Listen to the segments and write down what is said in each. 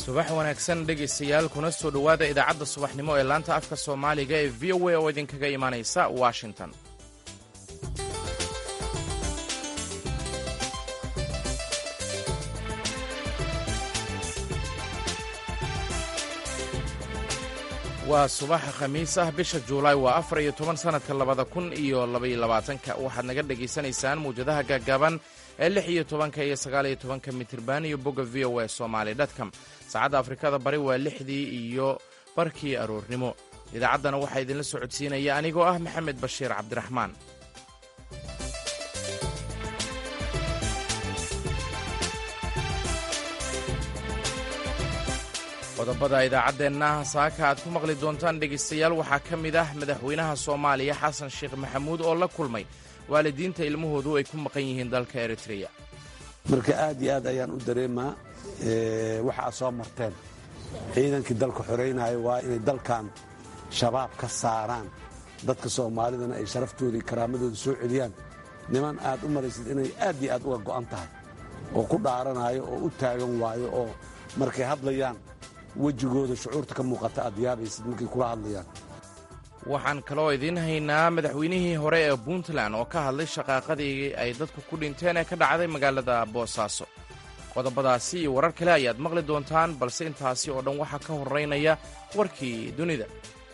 subax wanaagsan dhegaystayaal kuna soo dhowaada idaacadda subaxnimo ee laanta afka soomaaliga ee v o a oo idinkaga imaanaysa washington waa subaxa khamiis ah bisha juulaay waa afar iyo toban sannadka labada kun iyo labaiyo labaatanka waxaad naga dhegaysanaysaan mawjadaha gaagaaban ee lix iyo tobanka iyo sagaal iyo tobanka mitirban iyo bogga v o a somaali dtcom saacadda afrikada bari waa lixdii iyo barkii aroornimo idaacaddana waxaa idinla socodsiinaya anigoo ah maxamed bashiir cabdiraxmaan qodobada idaacaddeenna saaka aad ku maqli doontaan dhegaystayaal waxaa ka mid ah madaxweynaha soomaaliya xasan sheekh maxamuud oo la kulmay waalidiinta ilmahoodu ay ku maqan yihiin dalka eritreya marka aad iyo aad ayaan u dareemaa waxa aad soo marteen ciidankii dalka xoraynaya waa inay dalkan shabaab ka saaraan dadka soomaalidana ay sharaftooda iyo karaamadooda soo celiyaan niman aad u maraysid inay aad iyo aad uga go'an tahay oo ku dhaaranayo oo u taagan waayo oo markay hadlayaan wejigooda shucuurta ka muuqata aad yaabaysid markay kula hadlayaan waxaan kaloo idiin haynaa madaxweynihii hore ee puntland oo ka hadlay shaqaaqadii ay dadku ku dhinteen ee ka dhacday magaalada boosaaso qodobadaasi iyo warar kale ayaad maqli doontaan balse intaasi oo dhan waxaa ka horraynaya warkii dunida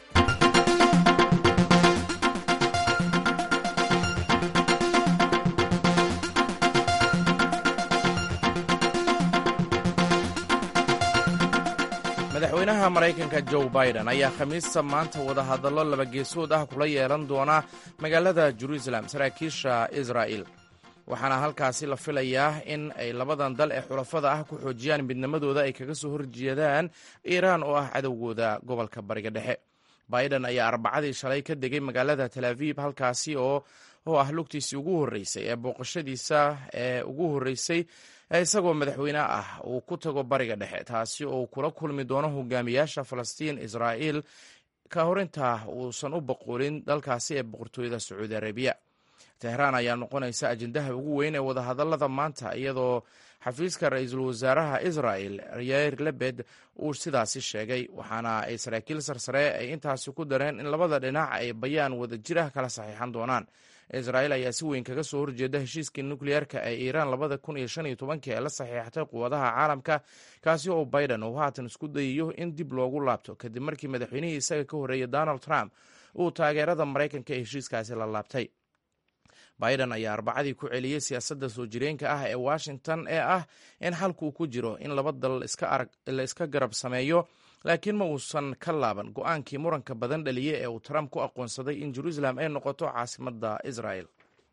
madaxweynaha maraykanka joe biden ayaa khamiista maanta wadahadallo labageesood ah kula yeelan doona magaalada jeruusalem saraakiisha israa'il waxaana halkaasi la filayaa in ay labadan dal ee xulafada ah ku xoojiyaan midnimadooda ay kaga soo horjeedaan iiraan oo ah cadowgooda gobolka bariga dhexe biden ayaa arbacadii shalay ka degay magaalada tel aviib halkaasi oo oo ah lugtiisii ugu horreysay ee booqashadiisa ee ugu horreysay isagoo madaxweyne ah uu ku tago bariga dhexe taasi oo uu kula kulmi doono hogaamiyaasha falastiin israa'iil ka hor intaa uusan u boqolin dalkaasi ee boqortooyada sacuudi arabiya tehraan ayaa noqonaysa ajendaha ugu weyn ee wadahadallada maanta iyadoo xafiiska ra-iisul wasaaraha israa'el yair lebed uu sidaasi sheegay waxaana ay saraakiil sarsare ay intaasi ku dareen in labada dhinac ay bayaan wadajir ah kala saxiixan doonaan israa'il ayaa si weyn kaga soo horjeeda heshiiskii nukliyeerka ee iiraan labada kun iyo shan iyo tobankii ee la saxiixatay quwadaha caalamka kaasi oo biden uu haatan isku dayayo in dib loogu laabto kadib markii madaxweynihii isaga ka horreeyay donald trump uu taageerada maraykanka ee heshiiskaasi la laabtay biden ayaa arbacadii ku celiyey siyaasadda soo jireenka ah ee washington ee ah in xalkuu ku jiro in laba dal la iska garab sameeyo laakiin ma uusan ka laaban go-aankii muranka badan dhaliye ee uu trump ku aqoonsaday in jeruusalem ay noqoto caasimadda israel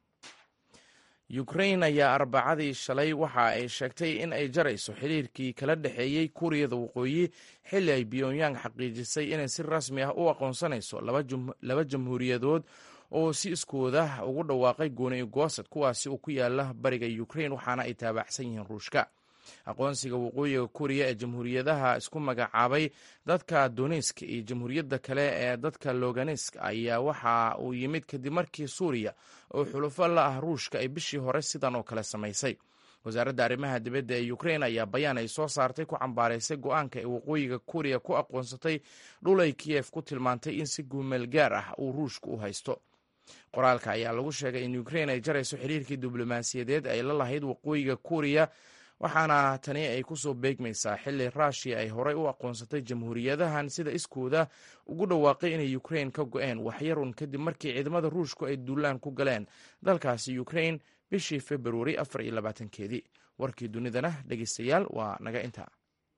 ukrain ayaa arbacadii shalay waxa ay sheegtay in ay jarayso xiriirkii kala dhexeeyey kuuriyada waqooyi xilli ay pyongyang xaqiijisay inay si rasmi ah u aqoonsanayso laba jamhuuriyadood oo si iskooda ugu dhawaaqay gooni goosad kuwaasi uu ku yaala bariga ukrain waxaana ay taabacsan yihiin ruushka aqoonsiga waqooyiga kuuriya ee jamhuuriyadaha isku magacaabay dadka donisk iyo jamhuuriyadda kale ee dadka loganisk ayaa waxa uu yimid kadib markii suuriya oo xulufo la ah ruushka ay bishii hore sidan oo kale samaysay wasaaradda arrimaha dibadda ee ukrain ayaa bayaan ay soo saartay ku cambaaraysay go-aanka ay waqooyiga kuuriya ku aqoonsatay dhul ay kiyef ku tilmaantay in si guumeel gaar ah uu ruushka u haysto qoraalka ayaa lagu sheegay in ukrain ay jarayso xiriirkii diblomaasiyadeed ay la lahayd waqooyiga kuuriya waxaana tani ay ku soo beegmaysaa xilli ruushiya ay horey u aqoonsatay jamhuuriyadahan sida iskooda ugu dhawaaqay inay ukrain ka go-een waxyarun kadib markii ciidamada ruushku ay duulaan ku galeen dalkaasi ukrain bishii februari afar iyo labaatankeedii warkii dunidana dhegeystayaal waa naga intaa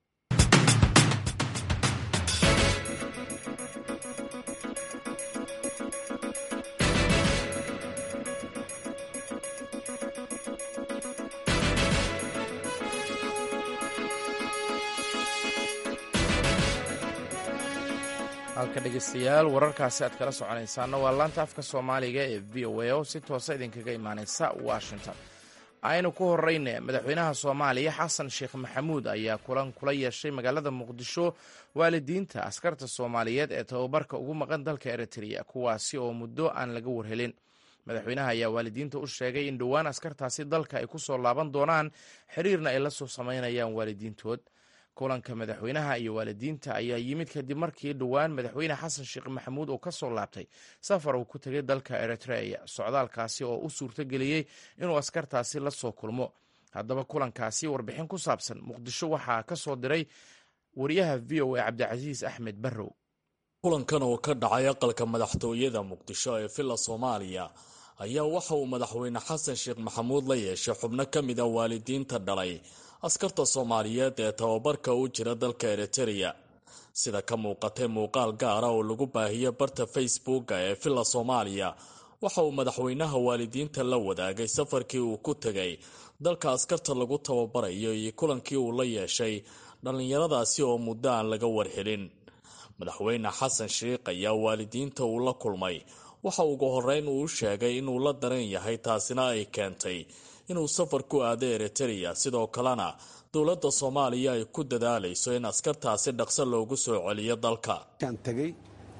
halka dhegeystayaal wararkaasi aad kala soconaysaana waa laanta afka soomaaliga ee v o a oo si toosa idinkaga imaaneysa washington aynu ku horeyne madaxweynaha soomaaliya xasan sheekh maxamuud ayaa kulan kula yeeshay magaalada muqdisho waalidiinta askarta soomaaliyeed ee tababarka ugu maqan dalka eritrea kuwaasi oo muddo aan laga warhelin madaxweynaha ayaa waalidiinta u sheegay in dhowaan askartaasi dalka ay ku soo laaban doonaan xiriirna ay la soo samaynayaan waalidiintood kulanka madaxweynaha iyo waalidiinta ayaa yimid kadib markii dhowaan madaxweyne xasan sheekh maxamuud uu ka soo laabtay safar uu ku tegay dalka eritrea socdaalkaasi oo u suurtogeliyey inuu askartaasi la soo kulmo haddaba kulankaasi warbixin ku saabsan muqdisho waxaa ka soo diray wariyaha v o a cabdicasiis axmed barrow kulankan oo ka dhacay aqalka madaxtooyada muqdisho ee villa soomaaliya ayaa waxa uu madaxweyne xasan sheekh maxamuud la yeeshay xubno ka mid a waalidiinta dhalay askarta soomaaliyeed ee tababarka u jira dalka eritereya sida ka muuqatay muuqaal gaara oo lagu baahiyey barta facebooka ee villa soomaaliya waxa uu madaxweynaha waalidiinta la wadaagay safarkii uu ku tegay dalka askarta lagu tababarayo iyo kulankii uu la yeeshay dhallinyaradaasi oo muddo aan laga warhelin madaxweyne xasan sheikh ayaa waalidiinta uu la kulmay waxa ugu horeyn uu sheegay inuu la daran yahay taasina ay keentay inuu safar ku aado eritereya sidoo kalena dowladda soomaaliya ay ku dadaalayso in askartaasi dhaqso loogu soo celiyo dalka tegey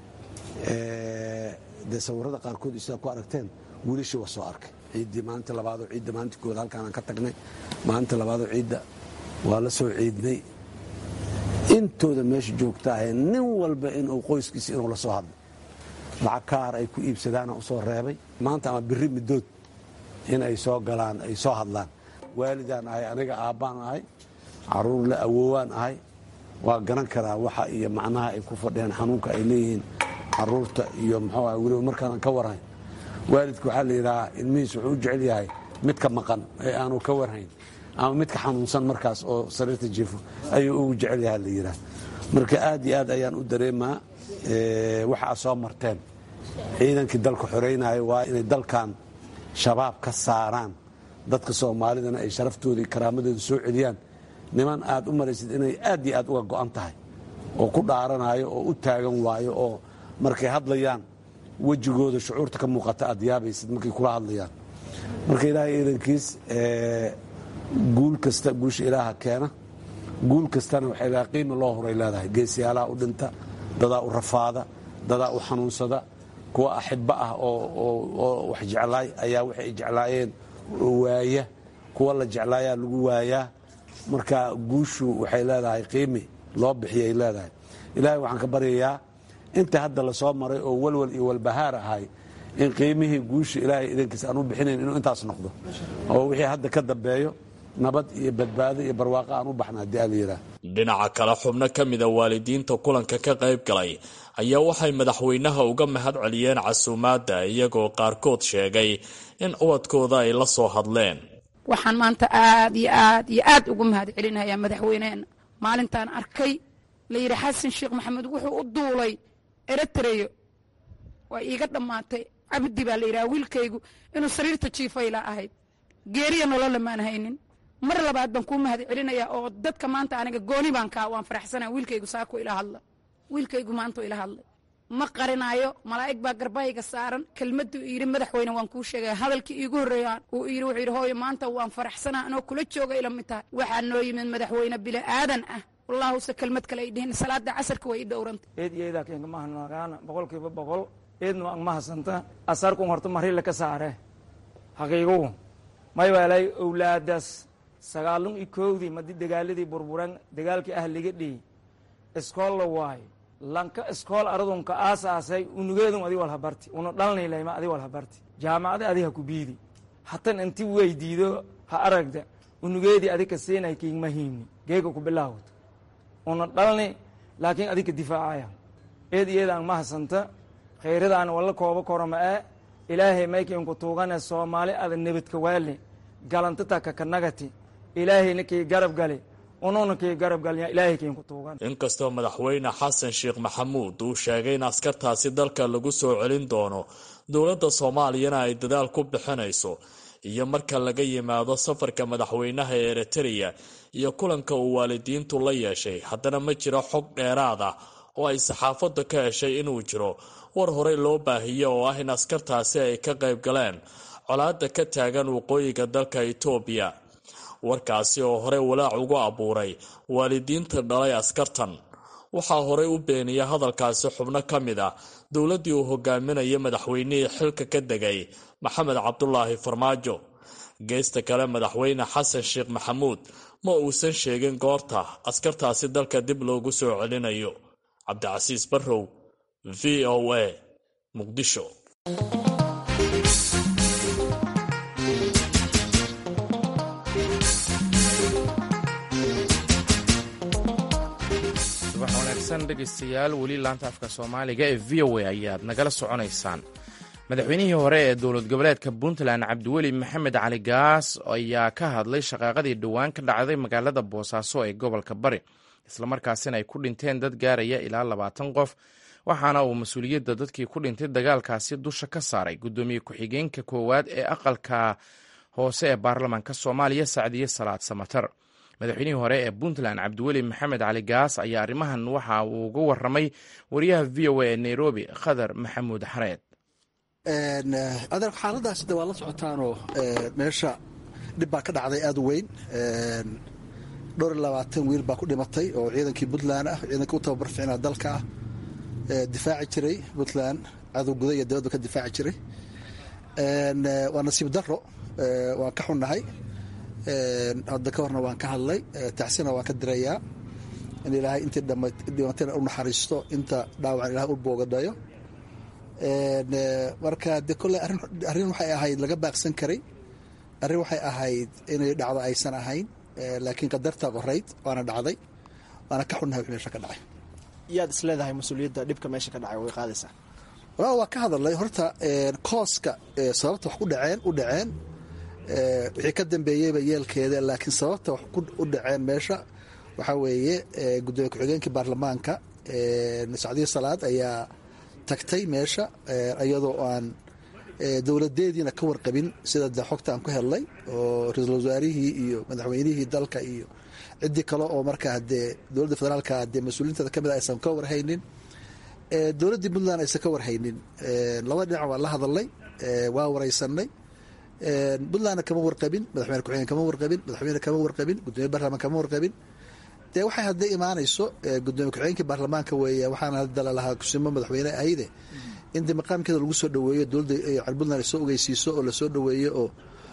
dee sawirada qaarkood sidaa ku aragteen wiilashii waa soo arkay ciiddii maalinta labaadoo ciidda maalinta koowaad halkaanaan ka tagnay maalinta labaadoo ciidda waa la soo ciidnay intooda meesha joogtaahe nin walba inuu qoyskiisa inuu la soo hadlay lacag kaar ay ku iibsadaana u soo reebay maanta ama biri middood in ay soo galaan ay soo hadlaan waalidaan ahay aniga aabbaan ahay caruur la awoowaan ahay waa garan karaa waxa iyo macnaha ay ku fadhiyaan xanuunka ay leeyihiin caruurta iyo muxuu ah weliba markaanan ka warhayn waalidka waxaa la yidhahaa ilmihiis wuxuu u jecel yahay midka maqan ee aanu ka warhayn ama midka xanuunsan markaas oo sariirta jiifo ayuu ugu jecel yaha la yidhaha marka aad iyo aad ayaan u dareemaa waxa aad soo marteen ciidankii dalka xoreynaayo waa inay dalkan shabaab ka saaraan dadka soomaalidana ay sharaftooda iyo karaamadooda soo celiyaan niman aad u maraysid inay aad iyo aad uga go'an tahay oo ku dhaaranayo oo u taagan waayo oo markay hadlayaan wejigooda shucuurta ka muuqata aad yaabaysid markay kula hadlayaan marka ilaahay ciidankiis guul kasta guusha ilaaha keena guul kastana waxay leedahay qiimi loo horay leedahay geesiyaalaha u dhinta dadaa u rafaada dadaa u xanuunsada kuwa axibba ah oo wax jeclaay ayaa waxay jeclaayeen waaya kuwa la jeclaayaa lagu waayaa marka guushu waxay leedahay qiimi loo bixiyay leedahay ilaahay waxaan ka baryayaa inta hadda la soo maray oo walwal iyo walbahaar ahay in qiimihii guusha ilaahay idankiisa aan u bixinayn inuu intaas noqdo oo wixii hadda ka dambeeyo nabad iyo badbaado iyo barwaaqo aan u baxna haddii aa la yidhaah dhinaca kale xubno ka mida waalidiinta kulanka ka qayb galay ayaa waxay madaxweynaha uga mahad celiyeen casuumaadda iyagoo qaarkood sheegay in ubadkooda ay la soo hadleen waxaan maanta aad iyo aad iyo aad ugu mahad celinayaa madaxweyneena maalintaan arkay la yidhi xasan sheekh maxamed wuxuu u duulay eritreyo waa iiga dhammaatay cabdi baa la yidhaha wiilkaygu inuu sariirta jiifayla ahayd geeriya nolola maan haynin mar labaad baan kuu mahad celinayaa oo dadka maanta aniga gooni baan kaa waan faraxsanaa wiilkaygu saako ila hadla wiilkaygu maanta ila hadlay ma qarinaayo malaa'ig baa garbahayga saaran kelmaduu yidhi madaxweyne waan kuu sheegaya hadalkii iigu horreeya uu yidhi wuxuu yidhi hooyo maanta waan faraxsanaa anoo kula jooga ila mid tahay waxaa noo yimid madaxweyne bili aadan ah wallahuse kelmad kale ay dhihin salaada casarka way i dhowranta eed iyo eedaa keenka mahanagaana boqolkiiba boqol eedna waan mahasanta asarkun horta marila ka saare haqiigugu may weelay owlaadaas sagaalun iyo koowdii madi dagaaladii burburan dagaalkii ah liga dhihi iskool la waayo lanka iskool aradunka aasaasay unugeedun adi walhabarti una dhalnaylayma adi walhabarti jaamacada adi ha ku biidi hatan inti weydiido ha aragda unugeedii adika siinay kiigma hiimni geega ku bilaawd una dhalni laakiin adika difaacaya eed iyadaan mahasanta khayradaan walla kooba korama ee ilaahay maykiinku tuugane soomaali ada nebadka waale galantata kakanagati ilaahayna kii garab gale ununa kii garab galya ilaahay kiinku tuugan inkastoo madaxweyne xasan sheekh maxamuud uu sheegay in askartaasi dalka lagu soo celin doono dowladda soomaaliyana ay dadaal ku bixinayso iyo marka laga yimaado safarka madaxweynaha ee eritereya iyo kulanka uu waalidiintu la yeeshay haddana ma jiro xog dheeraad ah oo ay saxaafadda ka heshay inuu jiro war horey loo baahiyo oo ah in askartaasi ay ka qayb galeen colaadda ka taagan waqooyiga dalka itoobiya warkaasi oo horey walaac ugu abuuray waalidiinta dhalay askartan waxaa horey u beeniya hadalkaasi xubno ka mid a dowladdii uu hogaaminaya madaxweynihii xilka ka degay maxamed cabdulaahi farmaajo geesta kale madaxweyne xasan sheekh maxamuud ma uusan sheegin goorta askartaasi dalka dib loogu soo celinayo cabdicasiis barrow v o a muqdisho subax wanaagsan dhegaystayaal weli laanta afka soomaaliga ee v o a ayaad nagala soconaysaan madaxweynihii hore ee dowlad goboleedka puntland cabdiweli maxamed cali gaas ayaa ka hadlay shaqaaqadii dhowaan ka dhacday magaalada boosaaso ee gobolka bari islamarkaasina ay ku dhinteen dad gaaraya ilaa labaatan qof waxaana uu mas-uuliyadda dadkii ku dhintay dagaalkaasi dusha ka saaray guddoomiye ku-xigeenka koowaad ee aqalka hoose ee baarlamaanka soomaaliya sacdiye salaad samatar madaxweynihii hore ee puntland cabdiweli maxamed cali gaas ayaa arrimahan waxa uu uga waramay wariyaha v o a ee nairobi khadar maxamuud xareed adeer xaaladaas de waa la socotaanoo meesha dhib baa ka dhacday aad u weyn dhowr iyo labaatan wiil baa ku dhimatay oo ciidankii puntland ah ciidankii u tababar ficnaa dalka ah difaaci jiray puntland cadow guda iyo dibadba ka difaaci jiray waa nasiib daro waan ka xunnahay hadda ka horna waan ka hadlay tacsina waan ka dirayaa in ilaahay intii dhimatayna u naxariisto inta dhaawacan ilahay u boogadayo marka de kolley arrin waxay ahayd laga baaqsan karay arrin waxay ahayd inay dhacdo aysan ahayn laakiin qadartaa qorayd waana dhacday waana ka xunnahay wix meesha ka dhacay yaad is leedahay mas-uuliyadda dhibka meesha ka dhacay way qaadaysaa waa waa ka hadalnay horta kooska sababta wax ku dhaceen u dhaceen wixii ka dambeeyeyba yeelkeeda laakiin sababta wax u dhaceen meesha waxaa weeye gudoomiye ku-xigeenkii baarlamaanka sacdiyo salaad ayaa tagtay meesha iyadoo aan dowladeediina ka warqabin sida de xogta aan ku helnay oo ra-iisul wasaarihii iyo madaxweynihii dalka iyo ciddii kale oo markaa dee dowladda federaalka dee mas-uuliinteeda kamid a aysan ka warhaynin dowladdii puntland aysan ka warhaynin laba dhinac waan la hadalnay waa wareysanay puntlandna kama warqabin madaxweyne ku-xigeen kama warqabin madaxweyne kama warqabin gudoomiye baarlamaan kama warqabin dee waxay hadday imaanayso gudoomiye ku-xigeenkii baarlamaanka weeye waxaana hadda lalahaa kusimo madaxweyne ahayde in de maqaamkeeda lagu soo dhaweeyo dowladda puntland ay soo ogeysiiso oo lasoo dhaweeyo oo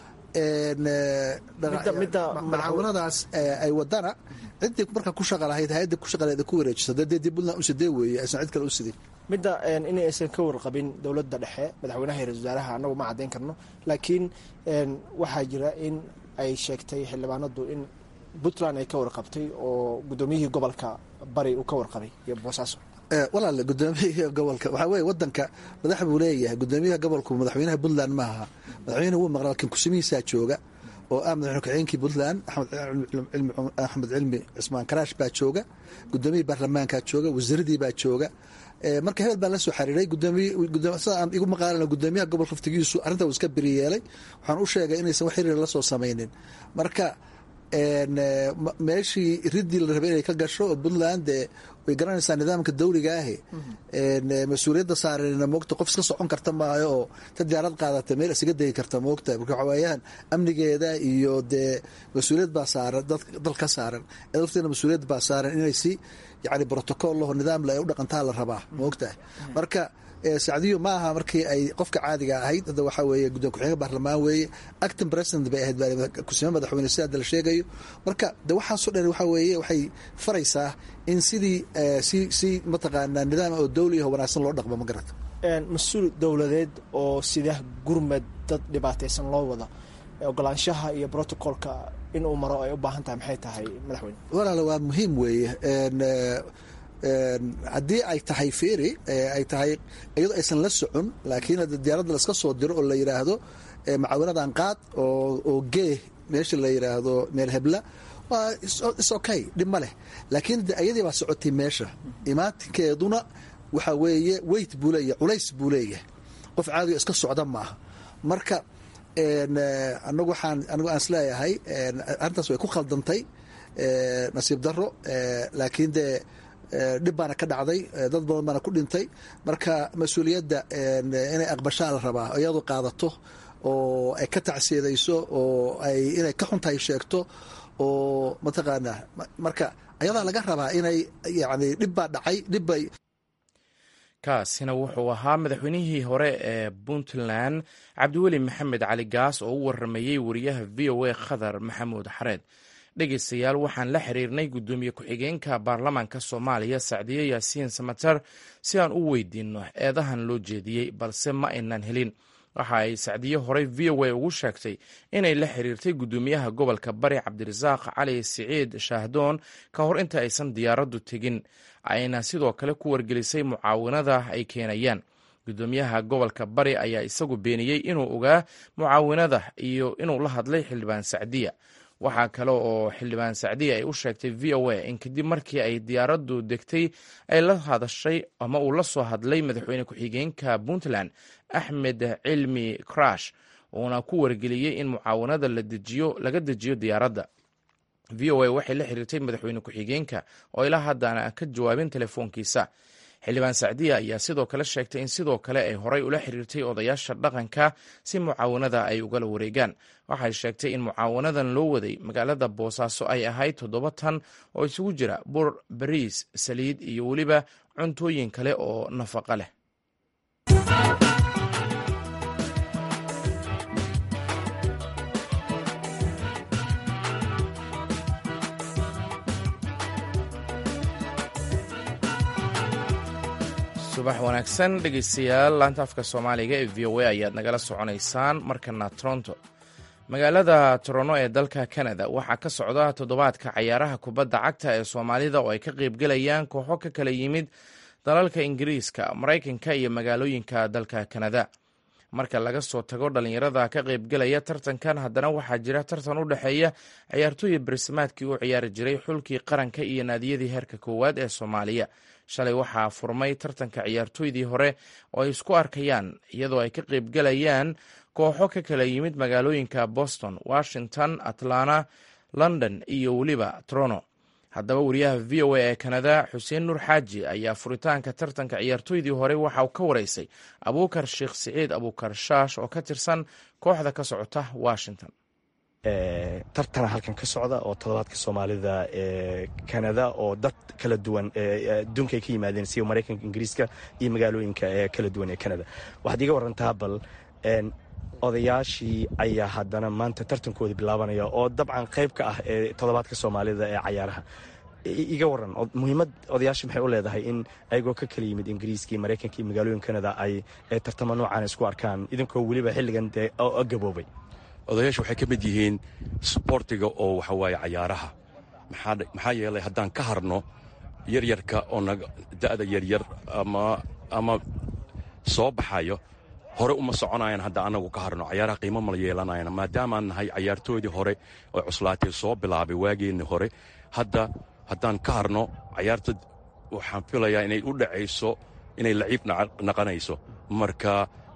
macaawinadaas ay wadana ciddii markaa ku shaqa lahayd hay-adda ku shaqaleeda ku wareejiso dee dib puntland u sidee weeye aysan cid kale u sidin midda in aysan ka warqabin dowladda dhexe madaxweynaha iyo ra-isul wasaaraha annagu ma caddayn karno laakiin waxaa jira in ay sheegtay xildhibaanadu in puntland ay ka warqabtay oo guddoomiyihii gobolka bari uu ka warqabay iyo boosaaso walaale gudoomiyaha gobolka waxaa weye wadanka madax buu leeyahay gudoomiyaha gobolku madaxweynaha puntland ma aha madaxweynaha wuu maqla laakiin kusimihiisaa jooga oo ah madaxweyne ku-xigeenkii puntland axmed cilmi cismaan karaash baa jooga gudoomiyihii baarlamaankaa jooga wasiiradii baa jooga marka hebel baa la soo xariiray sida aan igu maqaalana gudoomiyaha gobolka waftigiisu arrinta uu iska beriyeelay waxaan u sheegay inaysan wax xiriir la soo samaynin marka meeshii riddii la rabay inay ka gasho oo puntland dee way garanaysaa nidaamka dawliga ahi mas-uuliyadda saarana moogta qof iska socon karta maayo oo ta diyaarad qaadata meel isaga degi karta moogta marka waxawaayahan amnigeeda iyo dee mas-uuliyad baa saaran dal ka saaran lafteena mas-uuliyad baa saaran inay si yani brotocool laho nidaamle ay u dhaqantaa la rabaa moogtahay marka sacdiyo ma aha markii ay qofka caadiga ahayd hadda waxaa weeye guddoon ku-xigeenka baarlamaan weeye acting president bay ahayd kusime madaxweyne si hadda la sheegayo marka de waxaasoo dhan waxaa weeye waxay faraysaa in sidii si si mataqaanaa nidaam oo dawli aho wanaagsan loo dhaqmo ma garata mas-uul dowladeed oo sida gurmad dad dhibaataysan loo wada ogolaanshaha iyo brotocolka inuu maro ay u baahan tahay maxay tahay madaxweyne walaala waa muhiim weeye haddii ay tahay feri ay tahay iyadoo aysan la socon laakiin diyaaradda laska soo diro oo la yidhaahdo macaawinadan qaad oo gee meesha la yidhaahdo meel hebla waa is okay dhib ma leh laakiin iyadii baa socotay meesha imaatinkeeduna waxaa weeye weyt buu leeyahay culays buu leeyahay qof caadigo iska socda maaha marka anagu waxaan anigu aan isleeyahay arrintaas way ku khaldantay nasiib daro laakiin dee dhib baana ka dhacday dad badan baana ku dhintay marka mas-uuliyadda inay aqbashaa la rabaa iyadu qaadato oo ay ka tacsiidayso oo ay inay ka xuntahay sheegto oo mataqaanaa marka ayadaa laga rabaa inay yani dhib baa dhacay dhibbay kaasina wuxuu ahaa madaxweynihii hore ee puntland cabdiweli maxamed cali gaas oo u waramayey wariyaha v o a khadar maxamuud xareed dhegaystayaal waxaan la xiriirnay guddoomiye ku-xigeenka baarlamaanka soomaaliya sacdiye yaasiin samatar si aan u weydiinno eedahan loo jeediyey balse ma aynan helin waxa ay sacdiye horey v o a ugu sheegtay inay la xiriirtay guddoomiyaha gobolka bari cabdirasaaq cali siciid shaahdoon ka hor inta aysan diyaaraddu tegin ayna sidoo kale ku wargelisay mucaawinada ay keenayaan guddoomiyaha gobolka bari ayaa isagu beeniyey inuu ogaa mucaawinada iyo inuu la hadlay xildhibaan sacdiya waxaa kale oo xildhibaan sacdiya ay u sheegtay v o a in kadib markii ay diyaaraddu degtay ay la hadashay ama uu la soo hadlay madaxweyne ku-xigeenka puntland axmed cilmi crash uuna ku wargeliyey in mucaawanada laga dejiyo diyaaradda v o a waxay la xiriirtay madaxweyne ku-xigeenka oo ilaa haddana ka jawaabin telefoonkiisa xildhibaan sacdiya ayaa sidoo kale sheegtay in sidoo kale ay horay ula xiriirtay odayaasha dhaqanka si mucaawanada ay ugala wareegaan waxay sheegtay in mucaawanadan loo waday magaalada boosaaso ay ahayd toddoba tan oo isugu jira bur bariis saliid iyo weliba cuntooyin kale oo nafaqo leh subax wanaagsan dhegeystayaal laanta afka soomaaliga ee v o a ayaad nagala soconaysaan markana toronto magaalada toronto ee dalka canada waxaa ka socda toddobaadka cayaaraha kubadda cagta ee soomaalida oo ay ka qeybgelayaan kooxo ka kala yimid dalalka ingiriiska maraykanka iyo magaalooyinka dalka canada marka laga soo tago dhalinyarada ka qeybgelaya tartankan haddana waxaa jira tartan u dhexeeya ciyaartooyi barsimaadkii u ciyaari jiray xulkii qaranka iyo naadiyadii heerka koowaad ee soomaaliya shalay waxaa furmay tartanka ciyaartooydii hore oo ay isku arkayaan iyadoo ay ka qeybgelayaan kooxo ka kala yimid magaalooyinka boston washington atlanta london iyo weliba trono haddaba wariyaha v o a ee kanada xuseen nuur xaaji ayaa furitaanka tartanka ciyaartooydii hore waxa uu ka wareysay abuukar sheekh siciid abuukar shaash oo ka tirsan kooxda ka socota washington tartana halkan ka socda oo toddobaadka soomaalida ee kanada oo dad kala duwan adduunka ay ka yimaadeen sida maraykanka ingiriiska iyo magaalooyinka ee kala duwan ee kanada waxaad iga warantaa bal odayaashii ayaa haddana maanta tartankooda bilaabanaya oo dabcan qayb ka ah ee toddobaadka soomaalida ee cayaaraha iga waran muhiimad odayaasha maxay u leedahay in ayagoo ka kala yimid ingiriiska iyo maraykanka iyo magaalooyin kanada ay tartamo noocan isku arkaan idinkoo weliba xilligan dee gaboobay odayaasha waxay ka mid yihiin sboortiga oo waxa waaye cayaaraha maxaa yeelay haddaan ka harno yaryarka oo da'da yaryar ama soo baxayo hore uma soconayaan hadda annagu ka harno cayaaraha qiimo mala yeelanayan maadaamaan nahay cayaartoodii hore oo cuslaatay soo bilaabay waageenni hore hadda haddaan ka harno cayaarta waxaan filayaa inay u dhacayso inay laciib naqanayso marka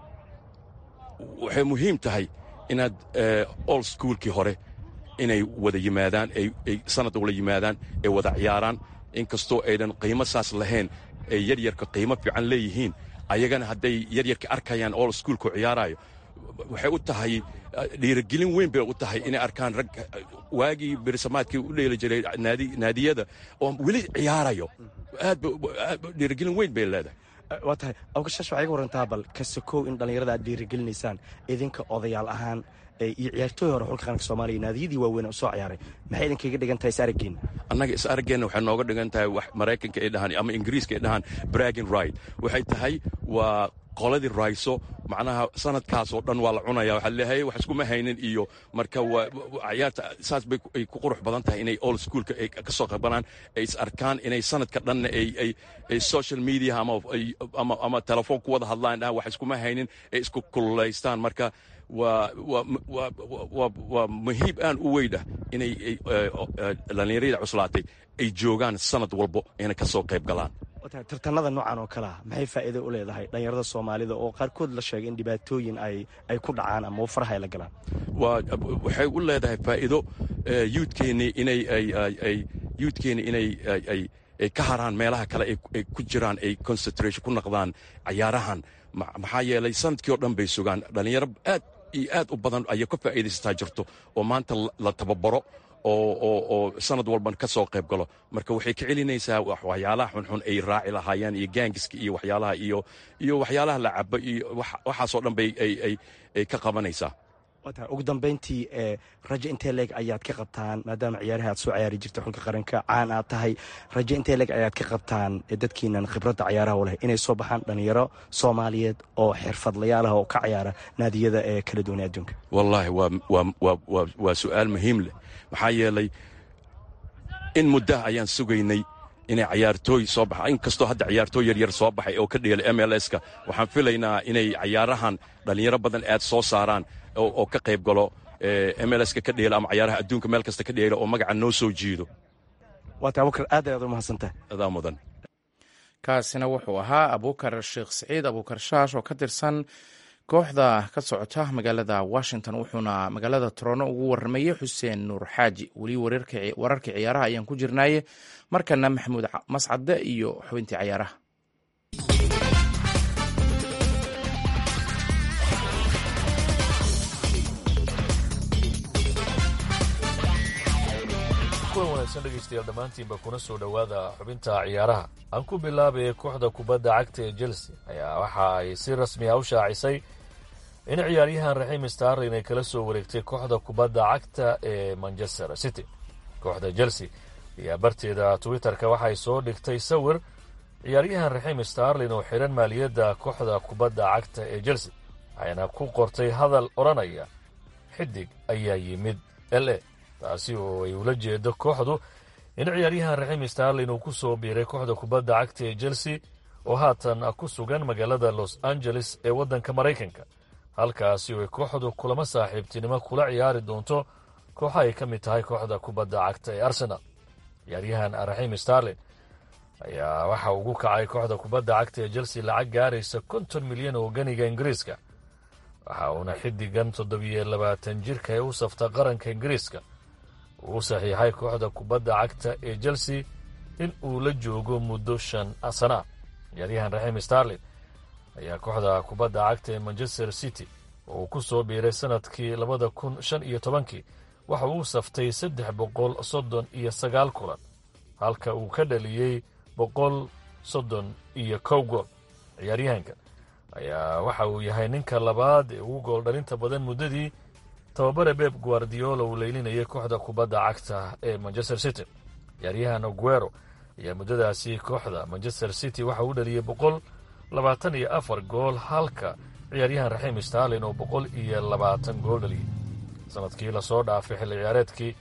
waxay muhiim tahay inaad old schoolkii hore inay wada yimaadaan ay sanad wala yimaadaan ay wada ciyaaraan inkastoo aydan qiimo saas lahayn ay yaryarka qiimo fiican leeyihiin ayagana hadday yaryarka arkayaan old schoolku ciyaaraayo waxay u tahay dhiirigelin weyn bay u tahay inay arkaan rag waagii bersamaadkii u dheeli jiray naadiyada oo weli ciyaarayo aad dhiirigelin weyn bay leedahay waa tahay awgashash waxaa iga warantaa bal kasakow in dhallinyarada aad dhiirigelinaysaan idinka odayaal ahaan iyo ciyaartooy hore xulka qaranka soomaaliya naadiyadii waaweyn u soo ciyaaray maxay idinkaga dhigan tahay is araggeenna annaga is araggeenna waxay nooga dhigan tahay wax maraykanka ay dhahaan ama ingiriiska ay dhahaan bragin right waxay tahay waa qoladii rayso macnaha sanadkaasoo dhan waa la cunaya waxaa leeyahay wax iskuma haynin iyo marka ciyaarta saas bay ay ku qurux badan tahay inay old schoolka ay ka soo qabanaan ay is arkaan inay sanadka dhanna ay ay ay social media ama ama ama telefoon ku wada hadlaan dhahan wax iskuma haynin ay isku kululaystaan marka waa waa waa waa muhiib aan u weydhah inay dhallinyarada cuslaatay ay joogaan sanad walbo ayna ka soo qayb galaan tartanada noocan oo kale ah maxay faa'iido u leedahay dhallinyarada soomaalida oo qaarkood la sheegay in dhibaatooyin ay ay ku dhacaan ama faraha ay la galaan waa waxay u leedahay faa'iido yuudkeennii inay ay yuudkeennii inay ay ay ka haraan meelaha kale ay ku jiraan ay concentration ku naqdaan cayaarahan maxaa yeelay sanadkii oo dhan bay sugaan dhallinyaro aad iyo aad u badan ayay ka faa'iidaysataa jirto oo maanta la tababaro oo sanad walban ka soo qayb galo marka waxay ka celinaysaa waxyaalaha xunxun ay raaci lahaayeen iyo gaangiska iyo waxyaalaha iyo iyo waxyaalaha la cabo iyo waxaasoo dhan bay ay ka qabanaysaa wata ugu dambayntii rajo intee leeg ayaad ka qabtaan maadaama ciyaaraha aad soo ciyaari jirta xulka qaranka caan aad tahay rajo intee leeg ayaad ka qabtaan dadkiinan khibradda cayaaraha u leh inay soo baxaan dhalinyaro soomaaliyeed oo xirfadlayaal ah oo ka ciyaara naadiyada ee kala duwanay adduunka wallaahi waa su'aal muhiim leh maxaa yeelay in muddaha ayaan sugaynay inay cayaartooy soo baxa inkastoo hadda ciyaartooy yaryar soo baxay oo ka dheelay m l s-ka waxaan filaynaa inay cayaarahan dhallinyaro badan aad soo saaraan oo ka qayb galo m l ska ka dheela ama cayaaraha adduunka meel kasta ka dheela oo magaca noo soo jiido waata abukar aad ayaad u mahadsantahay adaa mudan kaasina wuxuu ahaa abuukar sheekh siciid abuukar shaash oo ka tirsan kooxda ka socota magaalada washington wuxuuna magaalada torono ugu waramayey xuseen nuur xaaji weli wararkii ciyaaraha ayaan ku jirnaaye markana maxamuud mascade iyo xubintii cayaaraha kuwan wanaagsan dhegaystayaal dhammaantiinba kuna soo dhowaada xubinta ciyaaraha aan ku bilaabaya kooxda kubadda cagta ee chelsea ayaa waxa ay si rasmi ah u shaacisay in ciyaaryahan raxiim starlin ay kala soo wareegtay kooxda kubadda cagta ee manchester city kooxda chelsea ayaa barteeda twitter-ka waxay soo dhigtay sawir ciyaaryahan raxiim starlin oo xidhan maaliyadda kooxda kubadda cagta ee chelsea waxayna ku qortay hadal odhanaya xidig ayaa yimid l a taasi oo ay ula jeedo kooxdu in ciyaaryahan raxiim starlin uu ku soo biiray kooxda kubadda cagta ee chelsea oo haatan ku sugan magaalada los angeles ee waddanka maraykanka halkaasi oo ay kooxdu kulamo saaxiibtinimo kula ciyaari doonto kooxa ay ka mid tahay kooxda kubadda cagta ee arsenal ciyaaryahan raxiim starlin ayaa waxa ugu kacay kooxda kubadda cagta ee chelsea lacag gaaraysa konton milyan oo ganiga ingiriiska waxa uuna xiddigan toddobiyo labaatan jirka ee u safta qaranka ingiriiska uu saxiixay kooxda kubadda cagta ee chelsea in uu la joogo muddo shan sana ciyaaryahan raxiim starlin ayaa kooxda kubadda cagta ee manchester city oo uu ku soo biiray sanadkii labada kun shan iyo tobankii waxa uu saftay saddex boqol soddon iyo sagaal kulan halka uu ka dhaliyey boqol soddon iyo kow gool ciyaaryahankan ayaa waxa uu yahay ninka labaad ee ugu gool dhalinta badan muddadii tababare beb guardiola uu leylinayay kooxda kubadda cagta ee manchester city ciyaaryahan aguero ayaa muddadaasi kooxda manchester city waxa uu dhaliyey boqol labaatan iyo afar gool halka ciyaaryahan raxiim starlin oo boqol iyo labaatan gool dhaliyey sanadkii lasoo dhaafay xilli ciyaareedkii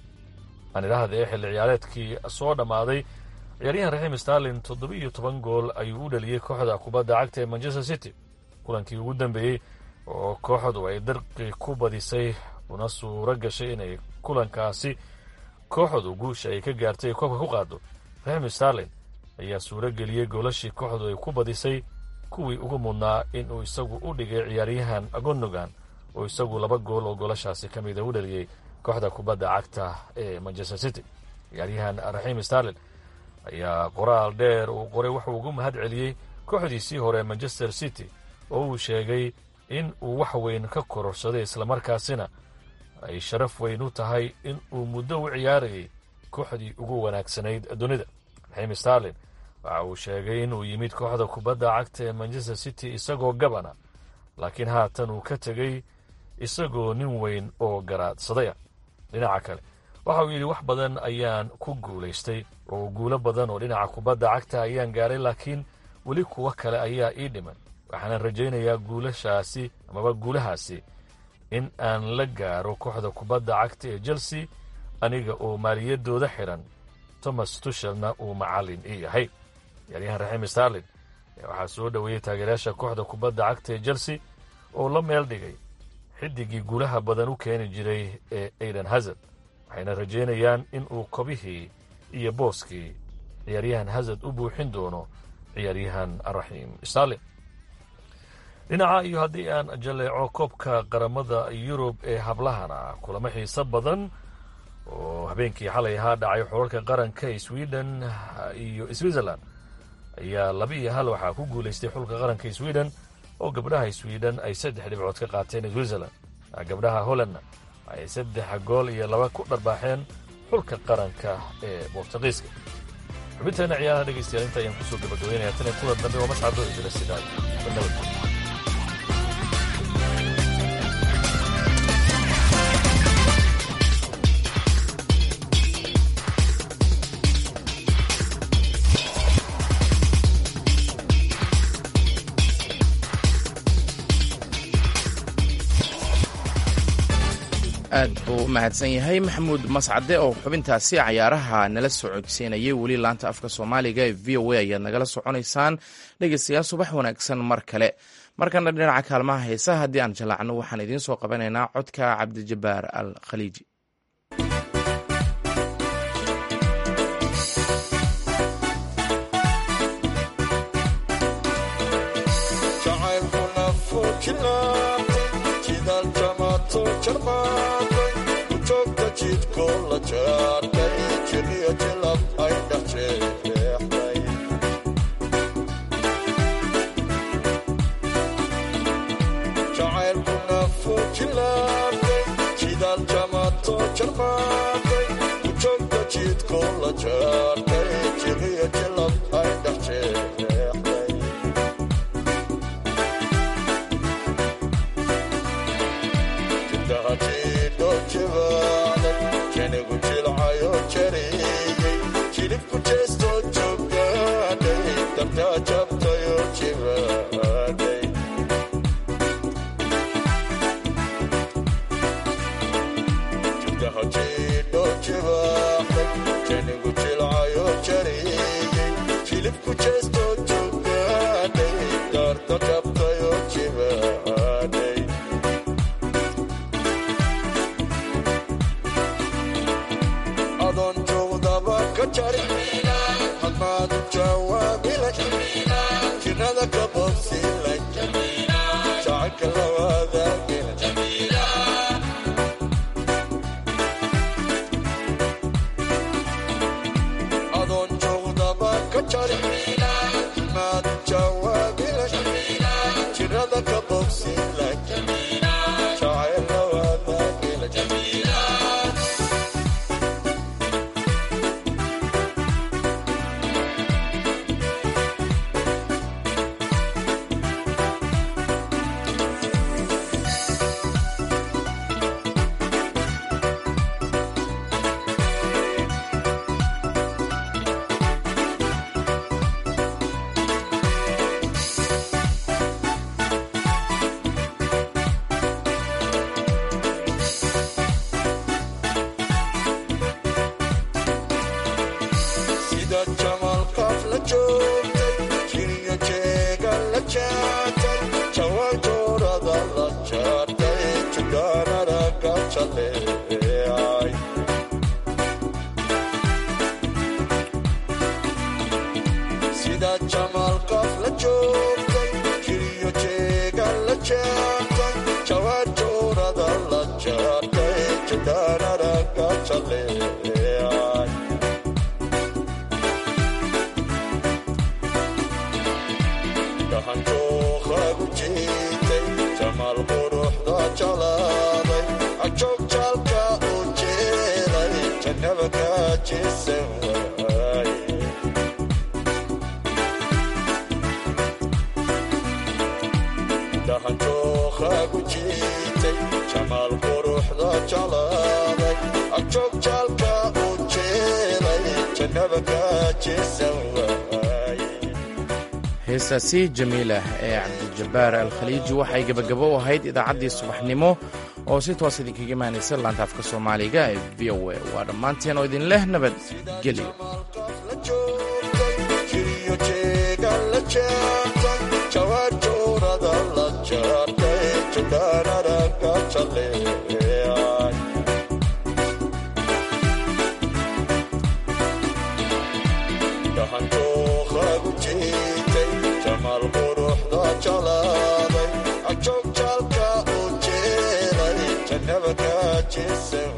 anidhahda ee xilli ciyaareedkii soo dhammaaday ciyaaryahan raxiim starlin toddoba-iyo toban gool ayuu u dhaliyey kooxda kubadda cagta ee manchester city kulankii ugu dambeeyey oo kooxdu ay darqi ku badisay una suuro gashay inay kulankaasi kooxdu guusha ay ka gaartay ay koobka ku qaado raxiim starlin ayaa suuro geliyey goolashii kooxdu ay ku badisay kuwii ugu mudnaa inuu isagu u dhigay ciyaaryahan gonogan oo isagu laba gool oo goolashaasi ka mida u dhaliyey kooxda kubadda cagta ee manchester city ciyaaryahan raxiim starlin ayaa qoraal dheer uu qoray wuxuu ugu mahad celiyey kooxdiisii hore manchester city oo uu sheegay in uu wax weyn ka kororsaday islamarkaasina ay sharaf weyn u tahay in uu muddo u ciyaarayay kooxdii ugu wanaagsanayd dunida raxiim starlin waxa uu sheegay inuu yimid kooxda kubadda cagta ee manchester city isagoo gabana laakiin haatan uu ka tegey isagoo nin weyn oo garaadsadaya dhinaca kale waxa uu yidhi wax badan ayaan ku guulaystay oo guulo badan oo dhinaca kubadda cagta ayaan gaaray laakiin weli kuwo kale ayaa ii dhiman waxaana rajaynayaa guulashaasi amaba guulahaasi in aan la gaaro kooxda kubadda cagta ee chelsea aniga oo maaliyadooda xidhan thomas tushelna uu macallin ii yahay ciyaaryahan raxiim starlin waxaa soo dhoweeyey taageerayaasha kooxda kubadda cagta ee chelsea oo la meel dhigay xidigii guulaha badan u keeni jiray ee aidan hazard waxayna rajaynayaan in uu kobihii iyo booskii ciyaaryahan hazard u buuxin doono ciyaaryahan raxiim starlin dhinaca iyo haddii aan jaleeco koobka qaramada yurub ee hablahana kulamo xiiso badan oo habeenkii xalay ahaa dhacay xorarka qaranka ee sweden iyo switzerland ayaa laba iyo hal waxaa ku guulaystay xulka qaranka sweden oo gabdhaha sweden ay saddex dhibcood ka qaateen switzerland gabdhaha hollandna ay saddex gool iyo laba ku dharbaaxeen xulka qaranka ee bortuqiiska xubinteena ciyaaraha dhegaystayaal inta ayaan kusoo gabagabaynaya tan iyo kulan dambe waa mascado idila sidaa nabad aad buu u mahadsan yahay maxamuud mascade oo xubintaasi cayaaraha nala socodsiinayay weli laanta afka soomaaliga ee v o a ayaad nagala soconaysaan dhegeystayaal subax wanaagsan mar kale markana dhinaca kaalmaha heesaha haddii aan jalaacno waxaan idiin soo qabanaynaa codka cabdijabbaar al khaliiji heestaasi jamiilah ee cabdijabbaar al khaliiji waxay gebagabo u ahayd idaacaddii subaxnimo oo si toos idinkaga imaanaysa laanta afka soomaaliga ee v o a waa dhammaanteen oo idin leh nabadgelyo Jesse